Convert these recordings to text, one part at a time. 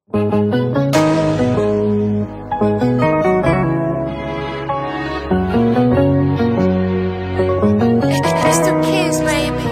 It's the kids, baby.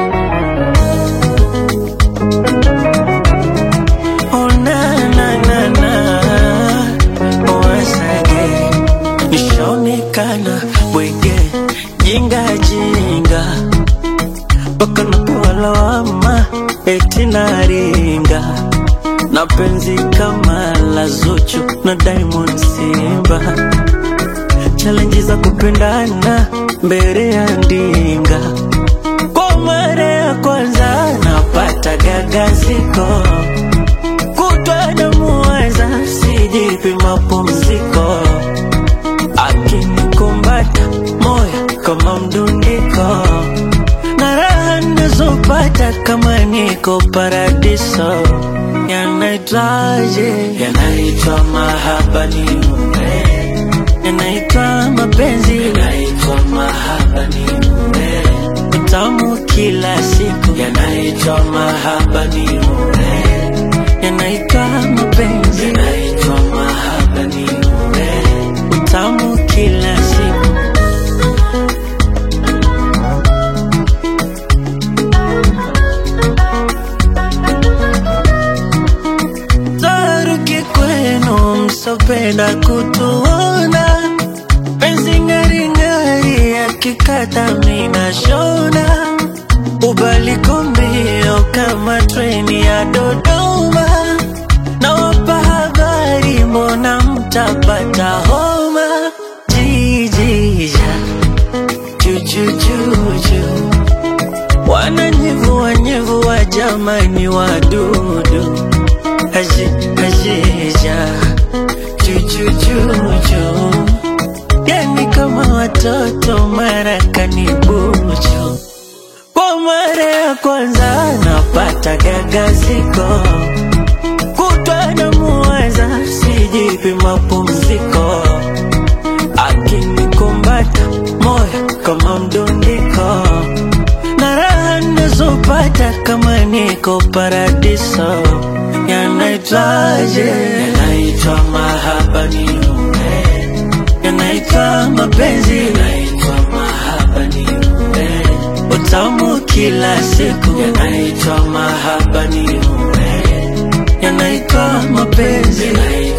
Oh na na na na Once again Nishaonekana bwege Jinga jinga Mpaka napewa lawama Eti naringa Na penzi kama la Zuchu na Diamond Simba Challenge za kupendana mbele ya ndinga Kwa mara ya kwanza napata gagaziko kutwa namuwaza sijipi mapumziko akinikumbata moyo kama mdundiko na raha nazopata kama niko paradiso yanaitwaje yanaitwa mahaba ni mume yanaitwa mapenzi yanaitwa mahaba ni mume utamu kila siku yanaitwa mahaba ni mume yanaitwa mapenzi yanaitwa mahaba ni mume utamu kila siku taruki kwenu msopenda kutuona penzi ngaringari akikata mina shona ubaliko mbio kama treni ya Dodoma nawapa habari mbona mtapata homa jijija jujujuju wananyevua nyevua jamani wadudu aji ajija jujujuju yani kama watoto marakani buju kwa mara ya kwanza napata gagaziko kutwa namuwaza sijipi mapumziko akinikumbata moyo kama mdundiko na raha nazopata kama niko paradiso yanaitwaje yanaitwa mahaba ni mume yanaitwa mapenzi yanaitwa mahaba ni mume utamu kila siku yanaitwa mahaba ni mume yanaitwa mapenzi yanaitwa